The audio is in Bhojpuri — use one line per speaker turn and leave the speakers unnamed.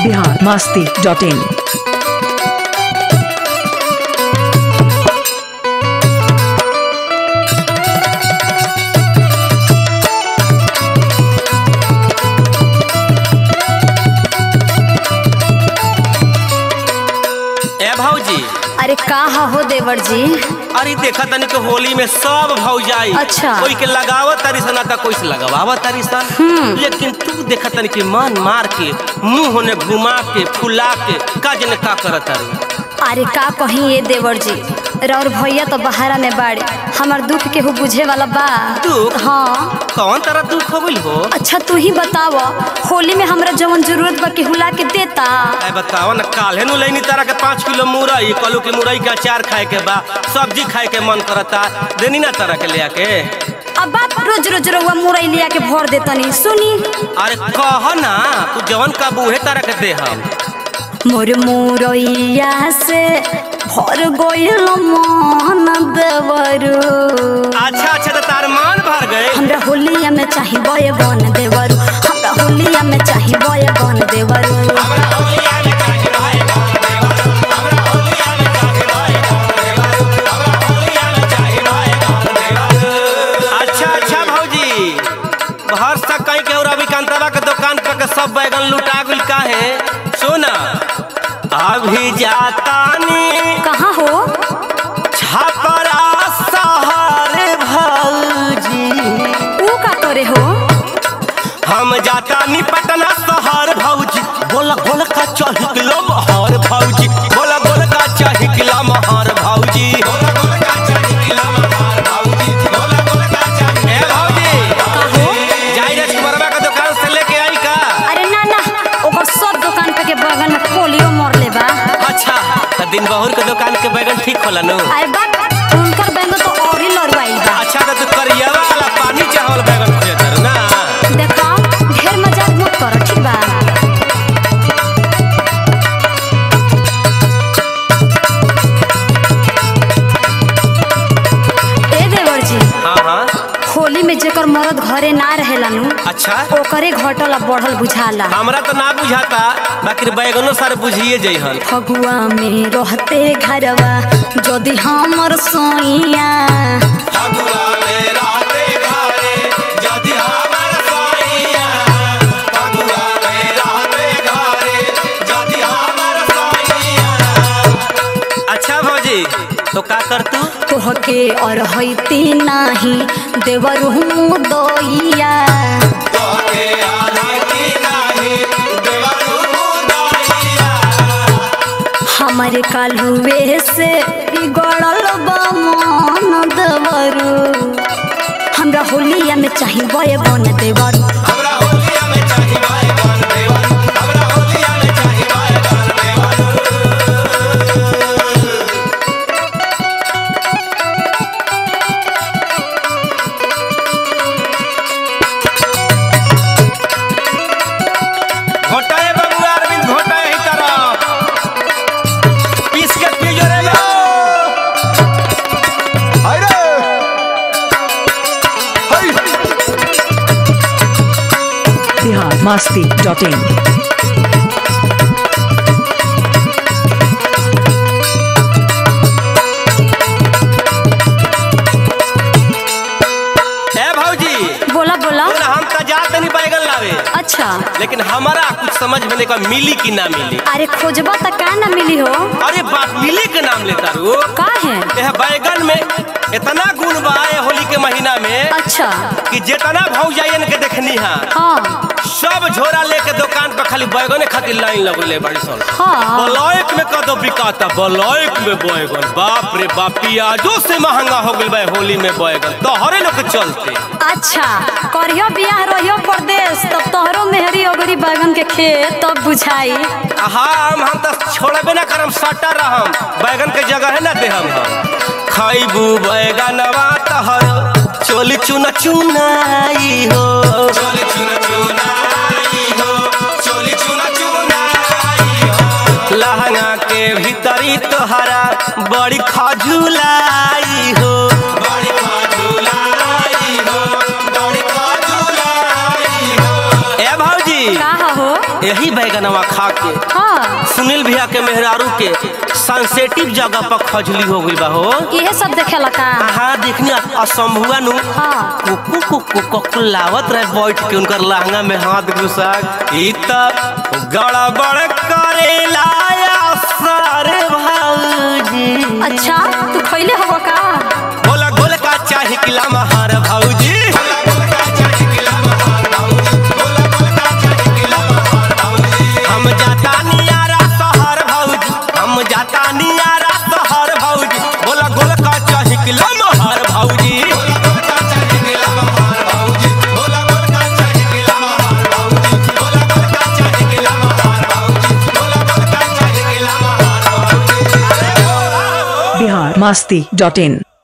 बिहार मास्ती डॉट इन
ए भौजी
अरे का हा हो देवर जी
अरे देखा तनी के होली में सब भौजाई
अच्छा।
कोई के लगावत तारी सन आता कोई से लगावत तारी सन लेकिन तू देखा तनी के मन मार के मुंह होने घुमा के फुला के का जने का करत तारी
अरे का कहीं ये देवर जी रौर भैया तो बहारा में बाड़े हमार दुख केहू बुझे वाला बा
दुख?
हाँ
कौन तरह दुख हो गइल हो
अच्छा तू ही बताव होली में हमरा जवन जरूरत बा केहू ला के देता
ए बताओ ना काल्हे नु लेनी तरह के पाँच किलो मुरई कलू के मुरई के अचार खाए के बा सब्जी खाए के मन करता देनी ना तरह के ले आके
अब बाप रोज रोज रउआ मुरई लिया के भर देतनी सुनी
अरे कह ना तू जवन का बूहे तरह के दे हम
मोर मुरैया से भर गइल मन देवरू
अच्छा अच्छा तो तार मान भर गए
हमरा होलिया में चाही बय बन देवरू हमरा होलिया में चाही बय बन देवरू
अच्छा अच्छा भौजी भर तक कहीं के और अभी कांतवा के दुकान पर के सब बैगन लुटा गुल काहे सुना अभी जाता नी
कहाँ हो
छपरा सहारे भौजी
ऊ का करे हो
हम जाता नी पटना शहर भौजी बोला बोला का चाही किलो महर भौजी बोला बोला का चाही किलो महर भौजी ए भौजी जाई रे सुमरवा के दुकान से लेके आई का
अरे ना ना ओकर सब दुकान पे के बगल में पोलियो मर ले बा
अच्छा त दिन बहुर के दुकान के बैगन ठीक होला नु
अरे बाप उनकर बैंगन तो और ही लड़वाइल बा
अच्छा त तू करियावा वाला पानी चावल बैगन खोजे तर ना
देखा ढेर मजाक मत कर ठीक बा ए देवर जी
हाँ हाँ
होली में जेकर मरद घरे ना रहेला नु
अच्छा
ओकरे घटल आ बढ़ल बुझाला
हमरा तो ना बुझाता बाकी बैगनो सारे बुझिए जइहन
फगुआ में रहते घरवा यदि हमर सोइया
अच्छा भौजी तो का कर तू
तोहके और हैती नाही देवर हूँ दोइया हमारे कालुए से बिगड़ल बा मन देवरू हमरा होलिया में चाही बय बन देवरू
घोटा है बबुआ अरविंद घोटा है ही तरह पीस के पी जो रे लो
Haydi. Hay.
Bihar Masti dot in
ए भौजी
बोला बोला
बोला हम त जात नहीं बैगन लावे
अच्छा
लेकिन हमारा कुछ समझ में नहीं का मिली कि ना मिली
अरे खोजबा त का ना मिली हो
अरे बात मिली के नाम लेता रू
का है
यह बैगन में इतना गुण बा है होली के महीना में
अच्छा
कि जितना भौजाइन के देखनी है
हाँ
सब झोरा लेके दुकान पर खाली बैगने खातिर लाइन लगले बड़ी सन
हाँ
बलौक में कदो बिकाता बलौक में बैगन बाप रे बाप पियाजो से महंगा हो गइल बा होली में बैगन तोहरे लोग के चलते
अच्छा करियो बियाह रहियो परदेश तब तोहरो मेहरी ओगरी बैगन के खेत तब बुझाई
हाँ हम हम तो छोड़बे ना करम सटा रहम बैगन के जगह है ना दे हम हम खाइबू बैगनवा तहर चोली चुना चुनाई हो चोली चुना चुनाई हो चोली चुना चुनाई हो लहंगा के भीतरी तोहरा बड़ी खजुलाई हो बड़ी खजुलाई हो बड़ी खजुलाई हो ए भौजी
का हो
यही बैगनवा खा के
हाँ
सुनील भैया के मेहरारू के सेंसेटिव जगह पर खजली हो गई बा हो
इहे सब देखेला का
हाँ देखनी असंभुआ नु
हाँ
कुकु कुकु कुकु लावत रहे बैठ के उनकर लहंगा में हाथ घुसा ई त गड़बड़ करेला या सारे भाऊजी
अच्छा तू खैले हो का
बोला गोल का चाहे किला महार भाऊजी हम जाता नियारा शहर भौजी हम जाता नियारा शहर भौजी बोला गोल का चाहे किला महार भौजी
बिहार मस्ती डॉट इन